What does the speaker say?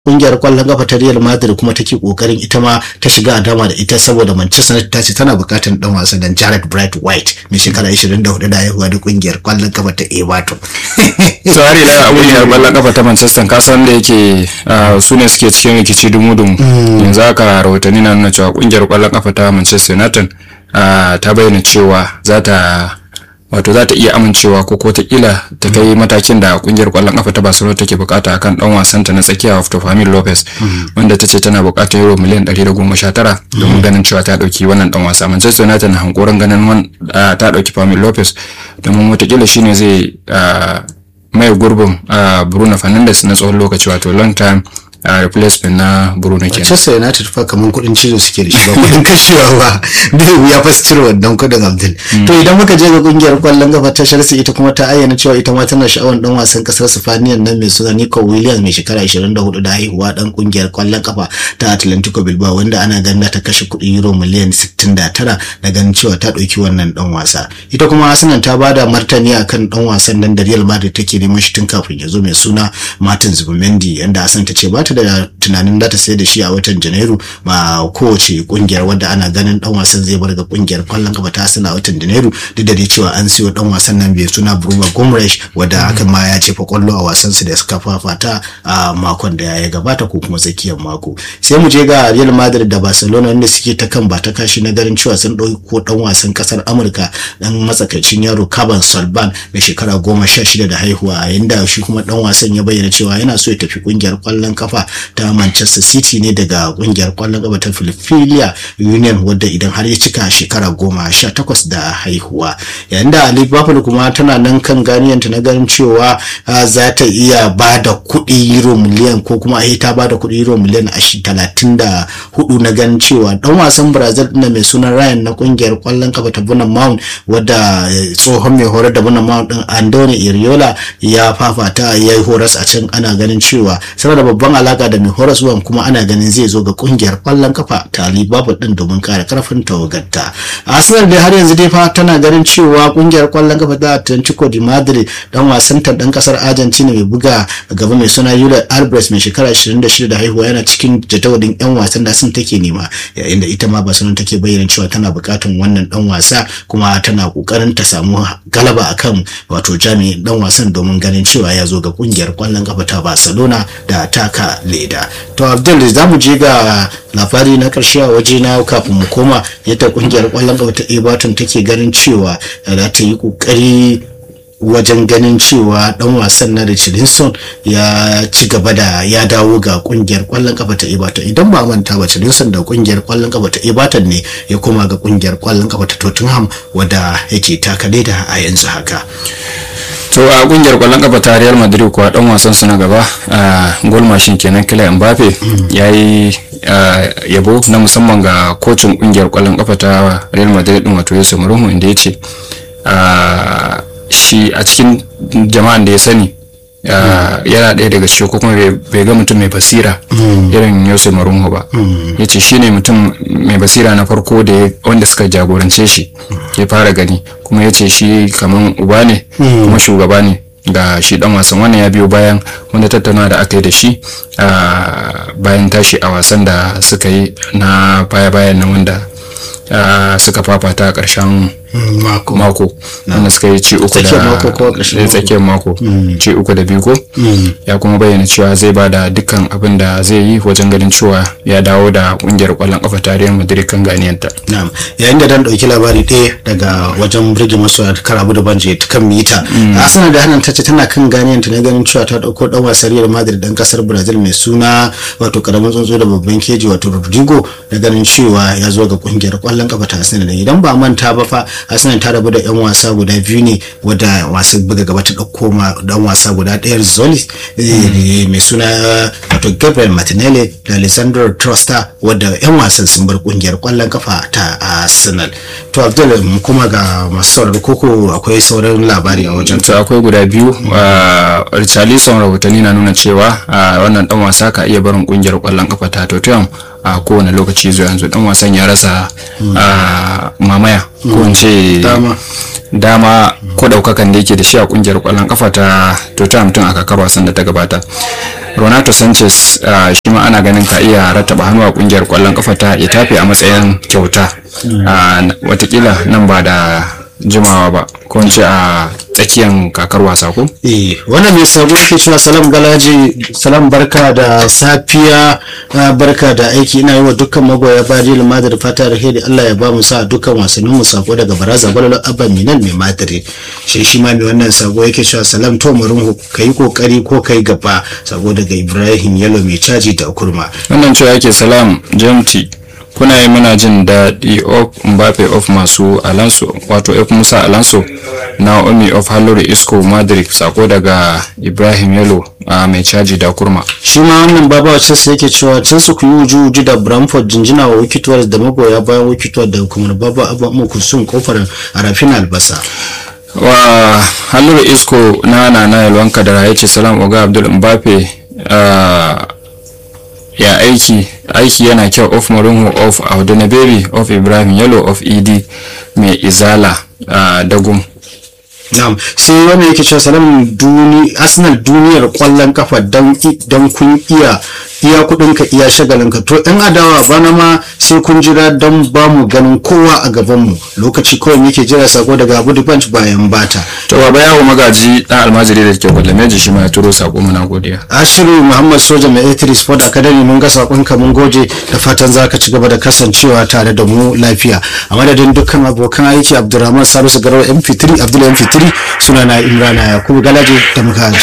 kungiyar kwallon kafa ta Real Madrid kuma take kokarin ita ma ta shiga a dama da ita saboda Manchester United ta ce tana bukatar dan wasan dan Jared Bright White mai shekara 24 da haihuwa da kungiyar kwallon kafa ta Everton. Tsari na kungiyar kwallon kafa ta Manchester ka san da yake su ne suke cikin rikici dumu-dumu yanzu haka rahotanni na nuna cewa kungiyar kwallon kafa ta Manchester United ta bayyana cewa za ta wato za ta iya amincewa ko ko ta kila ta kai matakin da kungiyar kwallon kafa ta Barcelona take bukata akan dan wasan ta na tsakiya of Famil Lopez wanda ta ce tana bukatar euro miliyan 119 domin ganin cewa ta dauki wannan dan wasa Manchester United na hankoran ganin ta dauki Famil Lopez domin watakila shine zai mai gurbin Bruno Fernandes na tsawon lokaci wato long time a replacement na Bruno kenan. Manchester United fa kaman kudin cizo suke da shi ba kudin kashewa ba bai ya fa cire wannan kudin Abdul. To idan muka je ga kungiyar kwallon gaba ta Chelsea ita kuma ta ayyana cewa ita ma tana sha'awar dan wasan kasar Spaniya nan mai suna Nico Williams mai shekara 24 da haihuwa dan kungiyar kwallon kafa ta Atlantico Bilbao wanda ana ganin ta kashe kudi euro miliyan 69 da ganin cewa ta dauki wannan dan wasa. Ita kuma Arsenal ta bada martani akan dan wasan nan da Real Madrid take neman shi tun kafin ya zo mai suna Martin Zubimendi yanda Arsenal ta ce ba ta da tunanin za ta sai da shi a watan janairu ma kowace kungiyar wadda ana ganin dan wasan zai bar ga kungiyar kwallon kafa ta a watan janairu duk da dai cewa an siyo dan wasan nan bai suna Bruno Gomes wadda hakan ma ya ce fa kwallo a wasan su da suka fafata a makon da ya gabata ko kuma tsakiyar mako sai mu je ga Real Madrid da Barcelona wanda suke ta kan ba ta kashi na garin cewa sun dauko dan wasan kasar Amurka dan matsakaicin yaro Caban Salban mai shekara goma sha shida da haihuwa a yanda shi kuma dan wasan ya bayyana cewa yana so ya tafi kungiyar kwallon kafa ta Manchester City ne daga kungiyar kwallon gaba ta Philadelphia Union wadda idan har ya cika shekara goma sha takwas da haihuwa yayin da Liverpool kuma tana nan kan ganiyanta na ganin cewa za ta iya ba da kuɗi euro miliyan ko kuma a ta ba da kuɗi euro miliyan talatin da hudu na ganin cewa dan wasan Brazil ɗin mai sunan Ryan na kungiyar kwallon kafa ta Bunan Mount wadda tsohon mai horar da Bunan Mount ɗin Andone Iriola ya fafata ya yi horas a can ana ganin cewa saboda babban alaka da mai horaswan kuma ana ganin zai zo ga kungiyar kwallon kafa ta Liverpool din domin kare karfin tawagarta. Arsenal dai har yanzu dai fa tana ganin cewa kungiyar kwallon kafa ta Atletico de Madrid dan wasan ta dan kasar Argentina mai buga gaba mai suna Julian Alvarez mai shekara 26 da haihuwa yana cikin jadawalin yan wasan da sun take nema yayin da ita ma Barcelona take bayyana cewa tana bukatun wannan dan wasa kuma tana kokarin ta samu galaba akan wato jami'in dan wasan domin ganin cewa ya zo ga kungiyar kwallon kafa ta Barcelona da taka leda to abdul za mu je ga labari na karshe a waje na kafin mu koma yadda kungiyar kwallon kafa ta everton take ganin cewa za ta yi kokari wajen ganin cewa dan wasan na Richarlison ya ci gaba da ya dawo ga kungiyar kwallon kafa ta Everton idan ba manta ba Richarlison da kungiyar kwallon kafa ta Everton ne ya koma ga kungiyar kwallon kafa ta Tottenham wadda yake taka da a yanzu haka to a kungiyar kwallon kafa ta Real Madrid kuwa dan wasan su na gaba a goal machine kenan Kylian Mbappe yayi yabo na musamman ga kocin kungiyar kwallon kafa ta Real Madrid din wato Jose Mourinho inda yace shi a cikin jama'an da ya sani yana ɗaya daga cikin ko kuma bai ga mutum mai basira irin Jose Mourinho ba ya ce shi ne mutum mai basira na farko da wanda suka jagorance shi ya fara gani kuma ya ce shi kamar uba ne kuma shugaba ne ga shi dan wasan wannan ya biyo bayan wanda tattauna da aka yi da shi bayan tashi a wasan da suka yi na baya-bayan na wanda suka fafata a ƙarshen mako mako wanda suka yi ci uku da tsakiyar mako ci uku da biyu ko ya kuma bayyana cewa zai ba da dukkan abin da zai yi wajen ganin cewa ya dawo da kungiyar kwallon kafa tarihin madrid kan ganiyanta yayin da dan dauki labari ɗaya daga wajen birge masu karabu da banje ta kan mita arsenal da hannun ta ce tana kan ganiyanta na ganin cewa ta dauko dan wasan real madrid dan kasar brazil mai suna wato karamin tsuntsu da babban keji wato rodrigo da ganin cewa ya zo ga kungiyar kwallon kafa ta arsenal idan ba manta ba fa arsenal ta rabu da yan wasa guda biyu ne wadda wasu buga gaba ta dauko ma dan wasa guda ɗaya zoli mai suna wato gabriel martinelli da alessandro trosta wadda yan wasan sun bar kungiyar kwallon kafa ta arsenal to abdul mu kuma ga masu sauraro koko akwai sauran labari a wajen to akwai guda biyu richarlison rahotanni na nuna cewa wannan dan wasa ka iya barin kungiyar kwallon kafa ta tottenham a kowane lokaci zuwa yanzu dan wasan ya rasa a mamaya ko in ce Dama. dama ko daukakan da yake da shi a kungiyar kwallon kafa ta Tottenham tun a kakar wasan da ta gabata Renato Sanchez ah, shi ma ana ganin ka iya rattaba hannu a kungiyar kwallon kafa ta Itafe a matsayin kyauta Ah, n- watakila nan ba da jimawa ba ko in ce a tsakiyar kakar wasa ko Eh, wannan mai sabo ke cewa salam galaji salam barka da safiya ah, barka da aiki ina yi wa dukkan magoya bayan Real Madrid fata da hedi Allah ya ba mu sa dukkan wasannin mu sako daga baraza balalo abba minan mai Madrid shi shi ma mai wannan sabo yake cewa salam to murunhu kai kokari ko kai gaba sako daga Ibrahim Yalo mai caji da kurma wannan cewa yake salam jamti kuna yi muna jin daɗi of mbappe of masu alonso wato f musa alonso naomi of hallori isco madrid sako daga ibrahim yalo a mai caji da kurma shi ma wannan baba wacce sai yake cewa can su ku yi wuju wuju da Bramford jinjina wa wikituwar da magoya bayan wikituwar da kuma baba abba mu kusun kofar arafin albasa wa hallori isco na nana yalwanka da ya ce salam oga abdul mbappe ah, ya aiki aiki yana kyau of marinho of audunaberi of ibrahim yalo of ed mai izala ah, dagum Na'am sai wannan yake cewa salam duni Arsenal duniyar kwallon kafa dan dan kun iya iya kudin ka iya shagalin ka to in adawa bana ma sai kun jira dan ba mu ganin kowa a gaban mu lokaci kawai muke jira sako daga Abu Punch bayan bata to baba yawo magaji dan almajiri da ke gwalameji shi ma ya turo sako muna godiya Ashiru Muhammad Soja mai A3 Sport Academy mun ga sakon ka mun gode da fatan zaka ci gaba da kasancewa tare da mu lafiya a madadin dukkan abokan aiki Abdulrahman Salisu Garba MP3 Abdul MP3 sunana Imrana Yakubu Galaje da muka